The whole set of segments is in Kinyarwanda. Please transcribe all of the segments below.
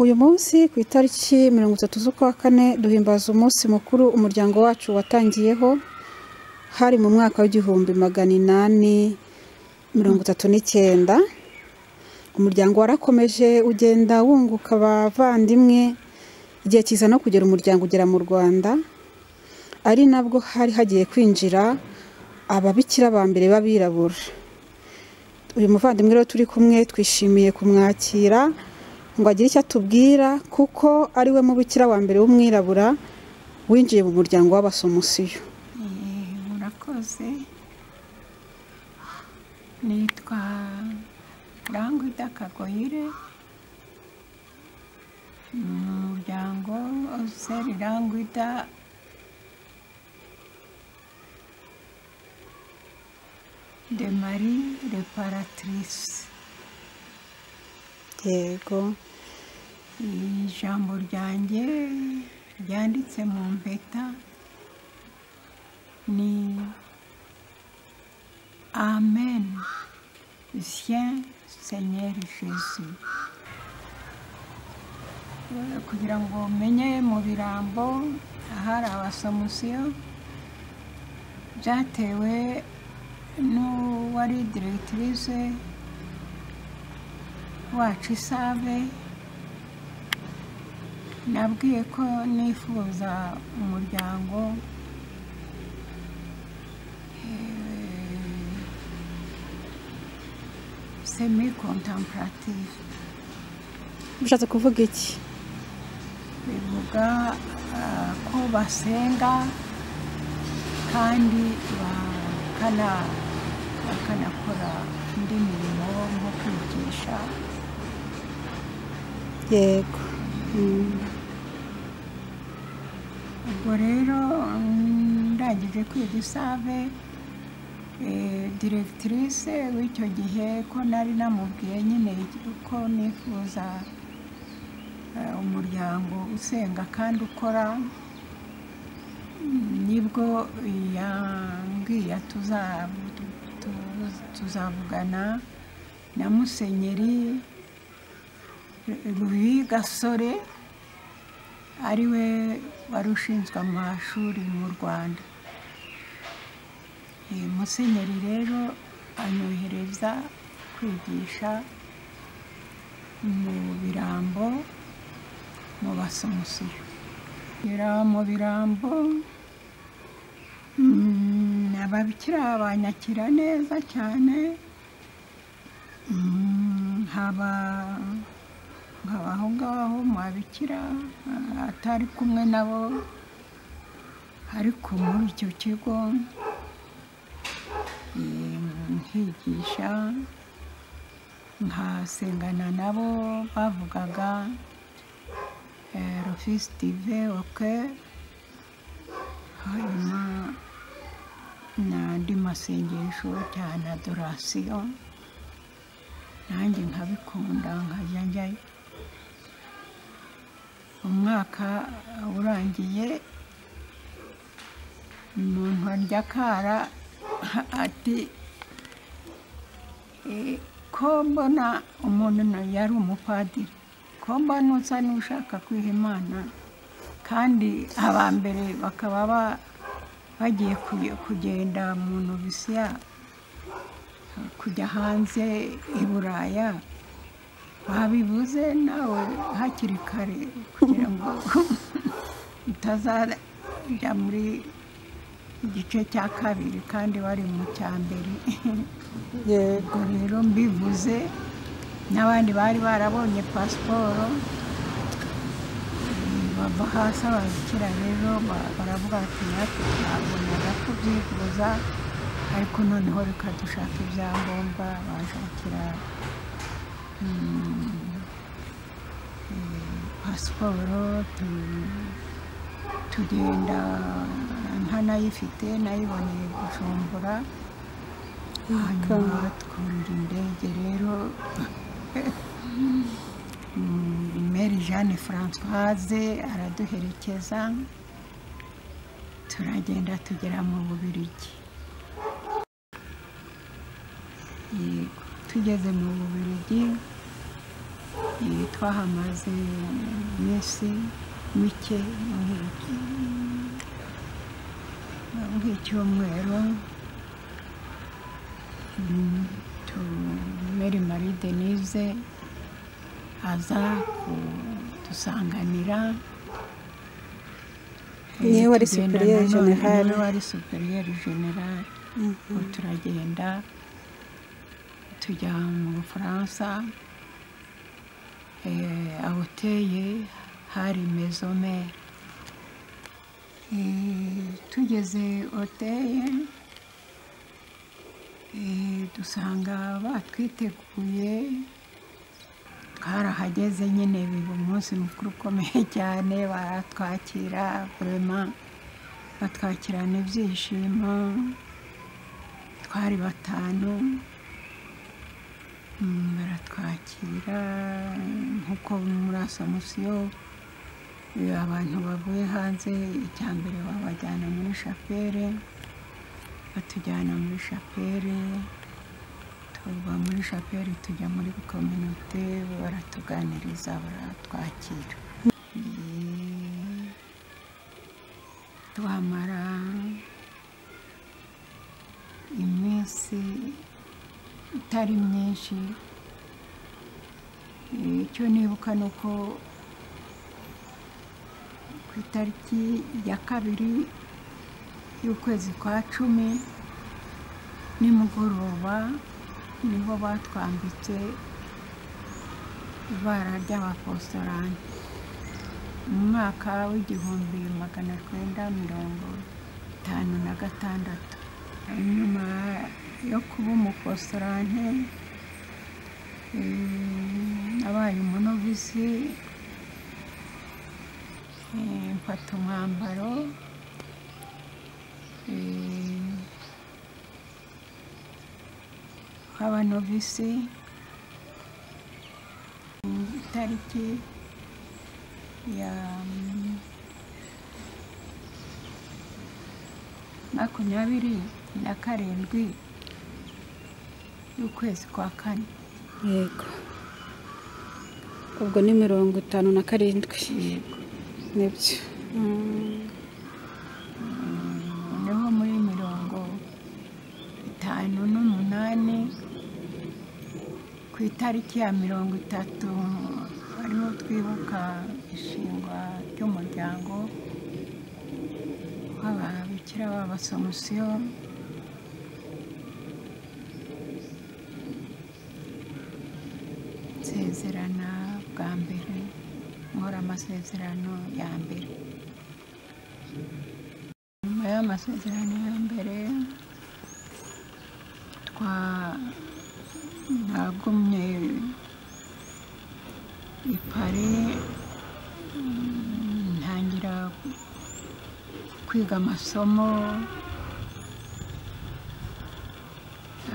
uyu munsi ku itariki mirongo itatu z'ukwa kane duhimbaza umunsi mukuru umuryango wacu watangiyeho hari mu mwaka w'igihumbi magana inani mirongo itatu n'icyenda umuryango warakomeje ugenda wunguka abavandimwe igihe kiza no kugera umuryango ugera mu rwanda ari nabwo hari hagiye kwinjira ababikira ba mbere b'abirabura uyu muvandimwe rero turi kumwe twishimiye kumwakira ngo agire icyo atubwira kuko ari we mubikira wa mbere w'umwirabura winjiye mu muryango w'abasomusiyo murakoze nitwa rangwida kagoyire mu muryango seri rangwida de marie reparatrice yego ijambo ryanjye ryanditse mu mpeta ni amen sien senyeri jesu kugira ngo menye mu birambo ahari abasomusiyo byatewe n'uwari diregitirize wacu isave nabwiye ko nifuza umuryango semi kontampurativu bishatse kuvuga iki bivuga ko basenga kandi bakanakora indi mirimo nko kwigisha yego ubwo rero ndangije kwiga isave diregitirise w'icyo gihe ko nari namubwiye nyine ko nifuza umuryango usenga kandi ukora nibwo yambwiye tuzavugana na musenyeri gasore ari we wari ushinzwe amashuri mu rwanda musenyeri rero anyohereza kwigisha mu birambo mu basomusiyo kugera mu birambo ababikira banyakira neza cyane haba aho ngaho mwabikira atari kumwe nabo ariko muri icyo kigo nkigisha nkasengana nabo bavugaga rufisi tive oke hanyuma n'andi masengesho cyane adorasiyo nanjye nkabikunda nkajya njyayo umwaka urangiye umuntu arya akara ati ko mbona umuntu yari umupadiri ko mbona usa n'ushaka kwiha imana kandi aba mbere bakaba bagiye kugenda mu novisiya kujya hanze i buraya babivuze nawe hakiri kare kugira ngo utazajya muri igice cya kabiri kandi bari mu cya mbere yego rero mbivuze n'abandi bari barabonye pasiporo bava hasi ababikira rero baravuga bati natwe twabonaga kubyifuza ariko noneho reka dushaka ibyangombwa bashakira pasiporo tugenda ntanayifite nayiboneye gucumbura hanyuma twurira indege rero meri jeanne francoise araduherekeza turagenda tugera mu bubirigi tugeze mu bubirigi Eh, twahamaze iminsi mike nk'iki- nk'icyumweru Mm, tu- Mary Marie Denise aza kudusanganira Eh, Niwe wari tugenda superior nanone, general. niwe wari superior general ubu turagenda tujya mu bufaransa eh, aho uteye hari mezomere Eh, tugeze oteye dusanga batwiteguye twarahageze nyine biba umunsi mukuru ukomeye cyane baratwakira vurema batwakirana ibyishimo twari batanu Mm, baratwakira nk'uko muri asomusiyo eh, abantu bavuye hanze icya mbere babajyana muri shapere batujyana muri shapere tuva muri shapere tujya muri kominote baratuganiriza baratwakira Eh, twamara iminsi itari myinshi Eh, icyo nibuka ni uko ku itariki ya kabiri y'ukwezi kwa cumi nimugoroba niho batwambitse ibara ry'abapositorani mu mwaka w'igihumbi magana cyenda mirongo itanu na gatandatu nyuma yo kuba umupositorante abaye umunovisi eh, mfata umwambaro eh, w'abanovisi Mm, itariki ya mm, makumyabiri na karindwi y'ukwezi kwa kane yego ubwo ni mirongo itanu na karindwi nibyo Mm, niho muri mirongo itanu n'umunani ku itariki ya mirongo itatu ariho twibuka ishingwa ry'umuryango w'ababikira b'abasomusiyo nsezerana bwa mbere nkora amasezerano ya mbere nyuma y'amasezerano ya mbere twa- nagumye i Paris mm, ntangira kwiga amasomo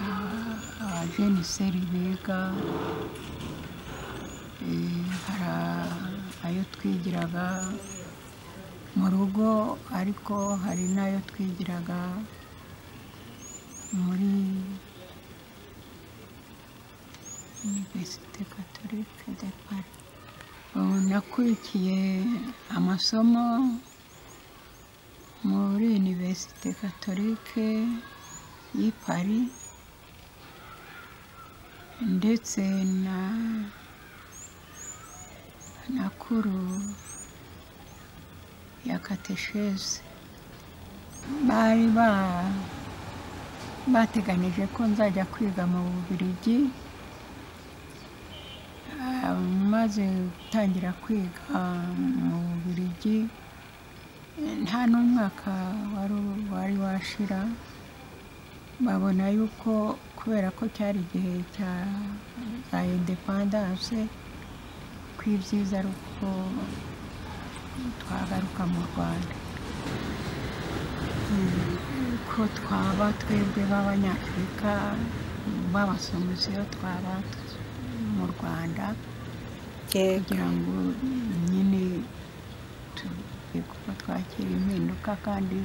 Ah, abajeniseri biga eh, hari ayo twigiraga mu rugo ariko hari n'ayo twigiraga muri Université Catholique de Paris. Ubu nakurikiye amasomo muri Université Catholique y'i Paris ndetse na na kuru ya katesheze bari ba- bateganije ko nzajya kwiga mu bubirigi Ah, maze gutangira kwiga mu bubirigi nta n'umwaka wari- wari washira babona yuko kubera ko cyari igihe cya za independance ko ibyiza ari uko twagaruka mu rwanda ko twaba twebwe b'abanyafurika b'abasomusiyo twaba mu rwanda yego kugira ngo nyine tube kuba twakira impinduka kandi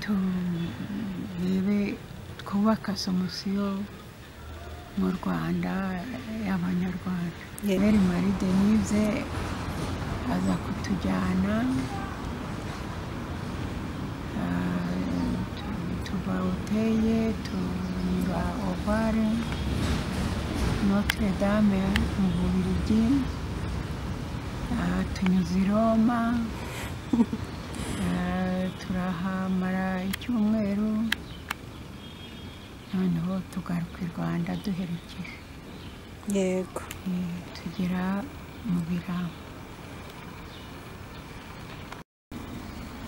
turebe twubaka somusiyo mu rwanda y'abanyarwanda Yeah. meri mari denise aza kutujyana Ah, tu- tuva uteye tunyura ovare notre dame mu bubiligi Ah, tunyuze i roma Ah, turahamara icyumweru noneho tugaruka i rwanda duherekeje yego Eh, tugera mu birambo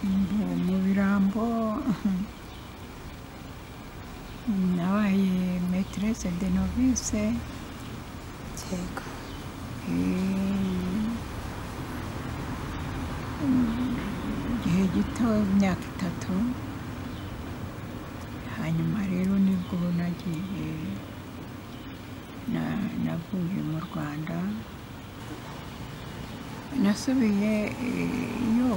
Mu- mu birambo nabaye metrese de novice yego igihe gito imyaka itatu hanyuma rero nibwo nagiye na- navuye mu rwanda nasubiye eh, iyo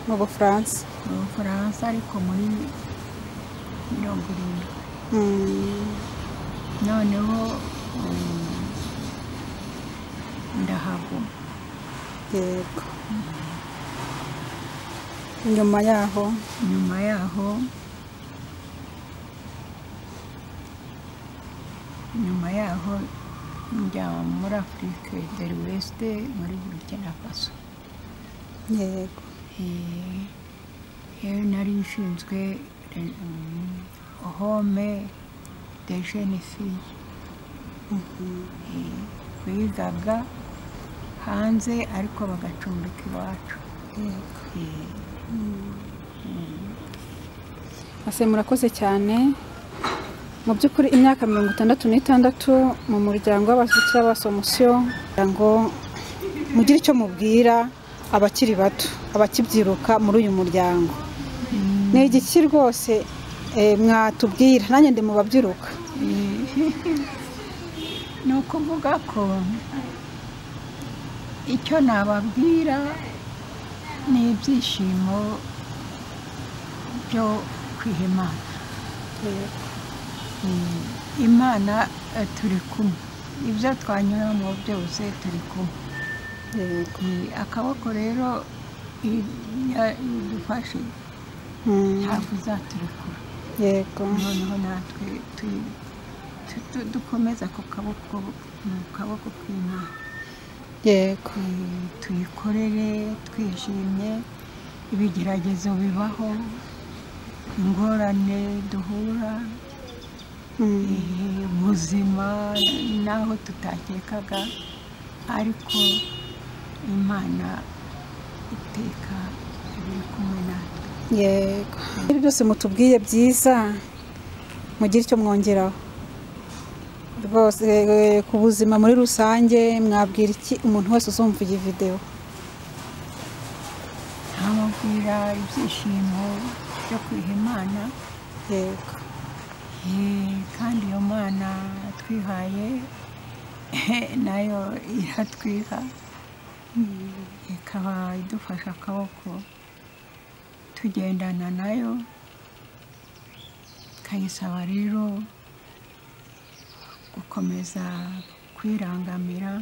mu bufaransa mu bufaransa ariko muri mirongo irindwi Mm, noneho um, ndahava yego nyuma yaho nyuma yaho nyuma yaho njya muri afurika deri wesite muri burkina faso yego Eh, yewe nari nshinzwe re- mm, home de jene fille Eh, bigaga hanze ariko bagacumbika iwacu yego Eh, ase murakoze cyane mu by'ukuri imyaka mirongo itandatu n'itandatu mu muryango w'abashyikira b'abasomusiyo kugira ngo mugire icyo mubwira abakiri bato abakibyiruka muri uyu muryango ni igiki rwose eh, mwatubwira nanjye ndi mu babyiruka ni ukuvuga ko icyo nababwira ni ibyishimo byo kwiha imana Mm, imana eh, turi kumwe ibyo twanyuramo byose turi kumwe yego Mm, akaboko rero idufashe Mm, ntabwo izaturekura yego noneho natwe tu- tu- tu- dukomeza ku kaboko mu kaboko k'imana yego Eh, tuyikorere twishimye ibigeragezo bibaho ingorane duhura Mm, eh, ubuzima n'aho tutakekaga ariko imana iteka iri kumwe natwe yego ibyo byose mutubwiye byiza mugire icyo mwongeraho rwose eh, ku buzima muri rusange mwabwira iki umuntu wese uzumva iyi videwo ntamubwira ibyishimo byo kwiha imana yego Eh, kandi iyo mana twihaye nayo iratwiha ikaba idufasha akaboko tugendana nayo tukayisaba rero gukomeza kwirangamira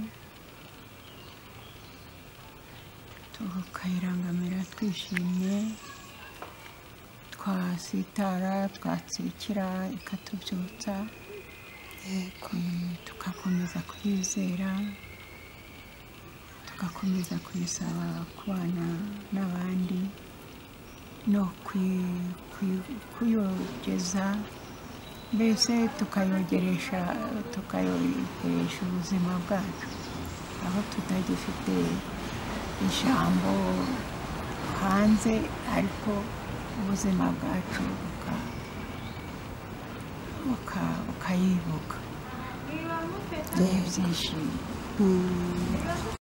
tukayirangamira twishimye twasitara twatsikira ikatubyutsa yego Eh, tugakomeza kuyizera tugakomeza kuyisaba kubana n'abandi no kuyi- kuyi- kuyogeza mbese tukayogeresha tukayogeresha ubuzima bwacu aho tutagifite ijambo hanze ariko ubuzima bwacu buka- buka- bukayibuka Yego. ibyishimo Mm,